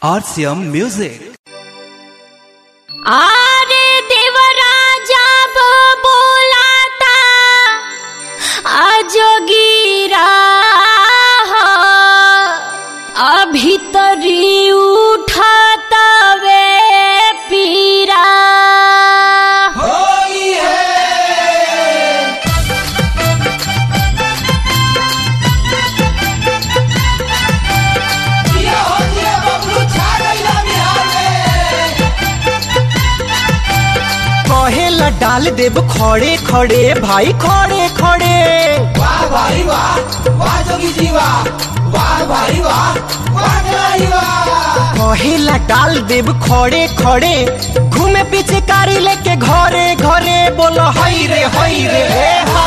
RCM Music. আরে দেবরাজা বোলাতা আজগিরা अभितरी उठाता वे पीरा कहेला डाल देव खड़े खड़े भाई खड़े खड़े वाह भाई वाह वाह जोगी जी वाह वाह भाई वाह वाह खिलाड़ी वाह कहेला डाल देव खड़े खड़े घूमे पीछे कारी लेके घरे घरे बोलो हई रे हई रे हे हा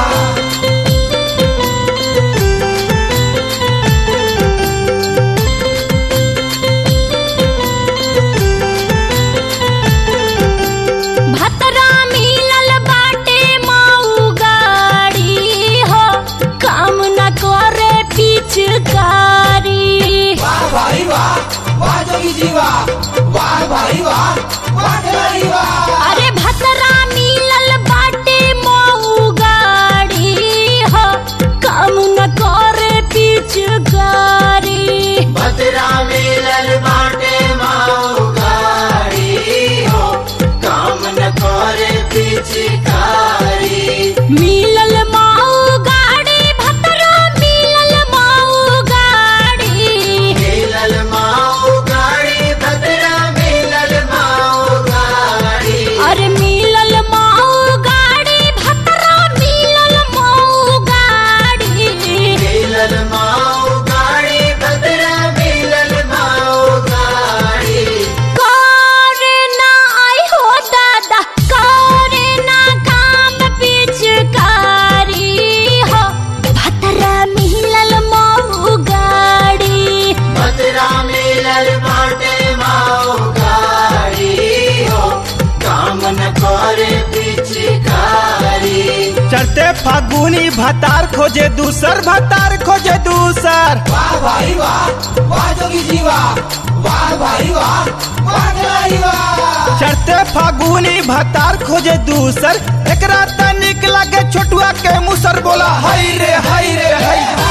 भतरा मिलल बाटे माऊ गाड़ी हो काम न करे पिचकारी वाह भाई वाह वाह जोगी जी वाह वाह भाई वाह वाह खिलाड़ी वाह अरे भतरा मिलल बाटे माऊ गाड़ी हो काम न करे पिचकारी भद्रा मिलल बाटे माऊ गाड़ी हो काम न करे पिचकारी मिलल माऊ गाड़ी भतरा मिलल माऊ गाड़ी मिलल माऊ गाड़ी भद्रा मिलल माऊ गाड़ी अरे मिलल माऊ गाड़ी भतरा मिलल माऊ गाड़ी मिलल माऊ गाड़ी भद्रा मिलल माऊ गाड़ी करे ना आई हो दादा करे ना काम पिचकारी हो भतरा मिलल माऊ गाड़ी भद्रा मिलल बाटे माऊ गाड़ी हो काम न करे पिचकारी चढ़ते फागुनी भतार खोजे दूसर भतार खोजे दूसर वाह भाई वाह वाह जोगी जी वाह वाह भाई वाह वाह खिलाड़ी वाह चढ़ते फागुनी भतार खोजे दूसर एकरा तनिक लगे छोटुआ के मुसर बोला हई रे हई रे हई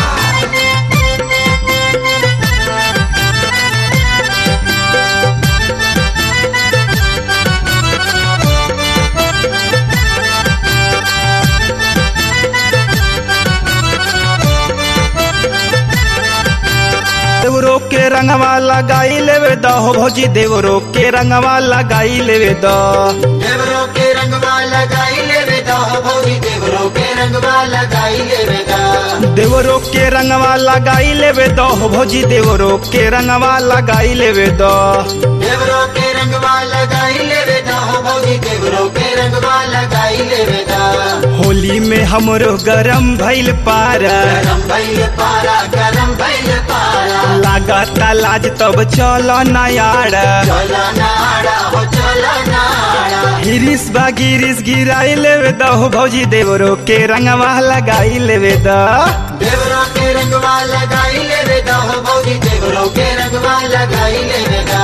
देवरो के रंगवा लगाई लेवे द हो भौजी देवरो के रंगवा लगाई लेवे द देवरों के रंगवा लगाई ले बेदा भौजी देवरों के रंगवा लगाई ले बेदा देवरो के रंगवा लगाई लेवे द हो भौजी देवरो के रंगवा लगाई लेवे द देवरों के रंगवा लगाई ले बेदा भौजी देवरों के रंगवा लगाई ले बेदा होली में हमरो गरम भइल पारा गरम भैल पारा गरम भैल पारा लागता लाज तब चल नयाड़ा चलो नाड़ा हो चलो नाड़ा गिरिस बा गिरिस गिराई लेवे द हो भौजी देवरो के रंगवा लगाई लेवे द देवरों के रंगवा लगाई ले बेदा भौजी देवरों के रंगवा लगाई ले बेदा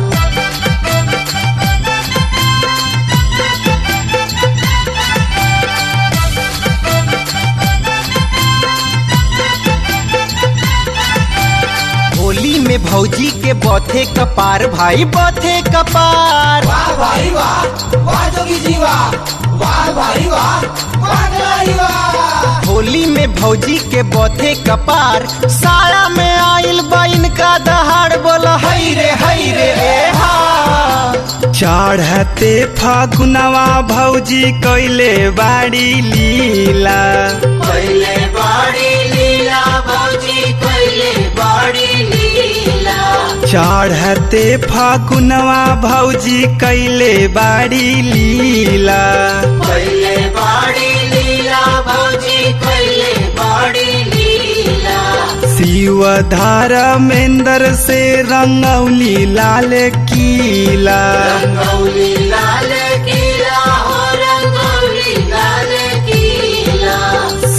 होली में भौजी के बथे कपार भाई बथे कपार वाह भाई वाह वाह जोगी जी वाह वाह भाई वाह वाह खिलाड़ी वाह होली में भौजी के बथे कपार साया में आइल बाइन का दहाड़ बोला हई रे हई रे रे हा चढ़ते फागुनवा भौजी कैले बाड़ी लीला पहले बाड़ी लीला भौजी पहले बाड़ी लीला चढ़ते फागुनवा भौजी कैले बाड़ी लीला पहले बाड़ी लीला भौजी पहले बाड़ी लीला शिव धर्मेंद्र से रंगौली लाल कीला रंगौली लाल किला हो रंगौली लाल किला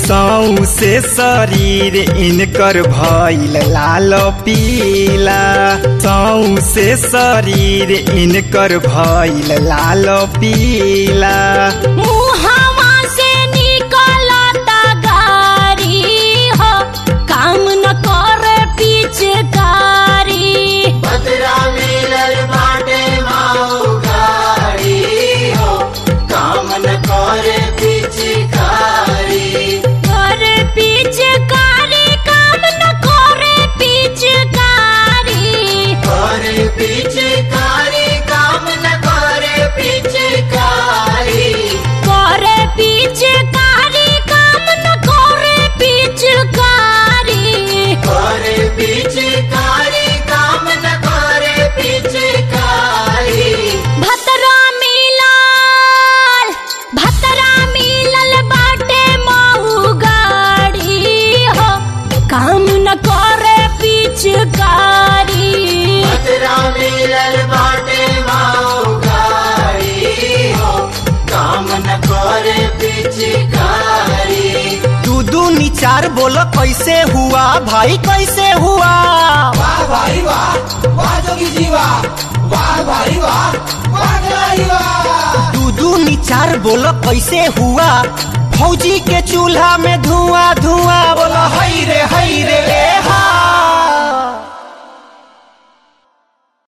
सौ से शरीर इनकर भइल लाल पीला सौ से शरीर इनकर भइल लाल पीला मुहावा से निकलता गारी हो काम न करे पिचकारी भद्रा मिलल बाटे माऊ गाड़ी हो काम न करे पिचकारी करे पिचकारी काम न करे पिचकारी करे पिचकारी काम न करे पिचकारी करे पिचकारी काम न करे पिचकारी करे पिचकारी काम न करे पिचकारी भतरा मिलल भतरा मिलल बाटे महू गाड़ी हो काम न करे पिचकारी भद्रा मिलल बाटे माऊ गाड़ी हो काम न करे पिचकारी दू दू निचार बोलो कैसे हुआ भाई कैसे हुआ वाह भाई वाह वाह जोगी जी वाह वाह भाई वाह वाह खिलाड़ी वाह दू दू निचार बोलो कैसे हुआ फौजी के चूल्हा में धुआं धुआं बोलो हई रे हई रे ए हा